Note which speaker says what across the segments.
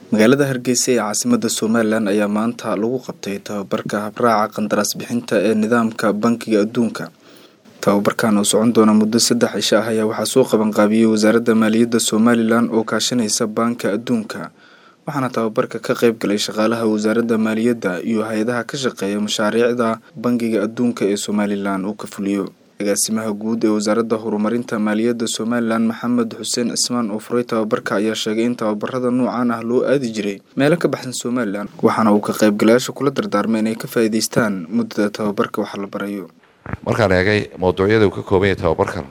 Speaker 1: magaalada hargeysa ee caasimada somalilan ayaa maanta lagu qabtay tababarka habraaca qandaraas bixinta ee nidaamka bankiga adduunka tababarkan oo socon doona muddo saddex cisho ah ayaa waxaa soo qabanqaabiyey wasaaradda maaliyadda somalilan oo kaashanaysa baanka adduunka waxaana tababarka ka qeyb galay shaqaalaha wasaaradda maaliyadda iyo hay-adaha ka shaqeeya mashaariicda bankiga adduunka ee somalilan uu ka fuliyo agaasimaha guud ee wasaaradda horumarinta maaliyadda somalilan maxamed xuseen cismaan oo furay tababarka ayaa sheegay in tababarada noocan ah loo aadi jiray meelo ka baxsan somalilan waxaana uu ka qaybgalayaasha kula dardaarmay inay ka faa'iidaystaan muddada tababarka waxa la barayo
Speaker 2: markaan eegay mawduucyada uu ka kooban yahay tababarkan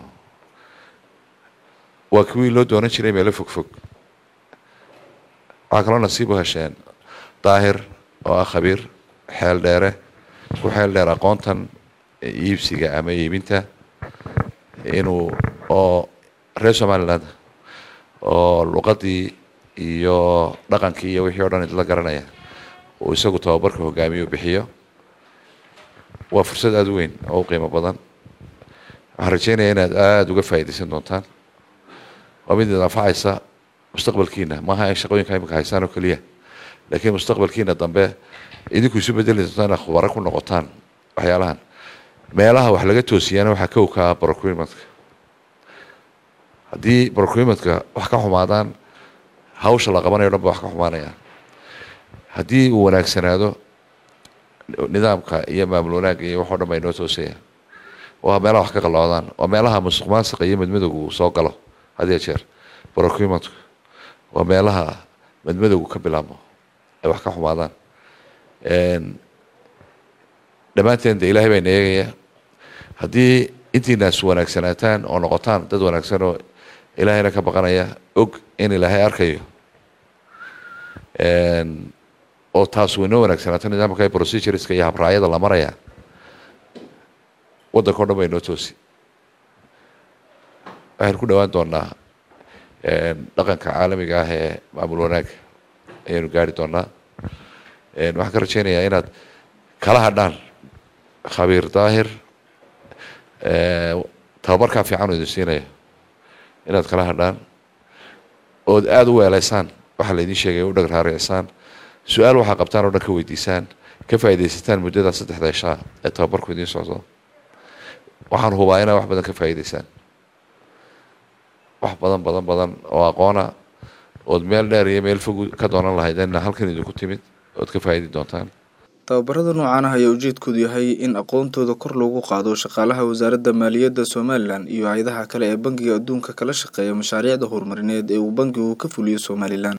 Speaker 2: waa kuwii loo doonan jiray meelo fogfog waxaa kaloo nasiib u hesheen daahir oo ah khabiir xeel dheere ku xeel dheer aqoontan iibsiga ama iibinta inuu oo reer somaliland oo luqadii iyo dhaqankii iyo wixii o dhan idla garanaya uu isagu tababarka hogaamiyo bixiyo waa fursad aada u weyn oo u qiimo badan waxaan rajeynaya inaad aada uga faa'iidaysan doontaan waa mid id anfacaysa mustaqbalkiina maaha in shaqooyinka imika haysaan oo keliya laakiin mustaqbalkiina dambe idinku isu bedeli doontaan inaad khubaro ku noqotaan waxyaalahan meelaha wax laga toosiyaana waxaa kow ka ah brocruimentka haddii brocruimentka wax ka xumaadaan hawsha la qabanayo dhan ba wax ka xumaanayaan haddii uu wanaagsanaado nidaamka iyo maamul wanaagga iyo waxoo dhan ba inoo toosayaan waa meelaha wax ka qalloocdaan waa meelaha musuq maasiqa iyo madmadowgu uu soo galo had iyo jeer brocruimentku waa meelaha madmadowgu ka bilaabmo ay wax ka xumaadaan dhammaanteen de ilaahay baa ina eegaya haddii intiinaas wanaagsanaataan oo noqotaan dad wanaagsan oo ilaahayna ka baqanaya og in ilaahay arkayo oo taas waynoo wanaagsanaato nidaamka procedureska iyo habraacyada la maraya waddanka o dhan ba inoo toosi waxaynu ku dhawaan doonaa dhaqanka caalamiga ah ee maamul wanaagga ayaynu gaari doonaa waxaan ka rajeynayaa inaad kala hadhaan khabiir daahir tababarkaa fiican oo idin siinaya inaad kala hadhaan ood aada u weeleysaan waxaa la idin sheegay u dhag raaricisaan su-aal waxaa qabtaan oo dhan ka weydiisaan ka faa'iidaysataan muddada saddexda ishaa ee tababarku idiin socdo waxaan hubaa inaa wax badan ka faa'iidaysaan wax badan badan badan oo aqoona ood meel dheer iyo meel fog ka doonan lahayd ina halkan idinku timid ood ka faa'idi doontaan
Speaker 1: tababarada noocan ah ayaa ujeedkoodu yahay in aqoontooda kor loogu qaado shaqaalaha wasaaradda maaliyadda somalilan iyo hay-adaha kale ee bankiga adduunka kala shaqeeya mashaariicda horumarineed ee uu bankigu ka fuliyo somalilan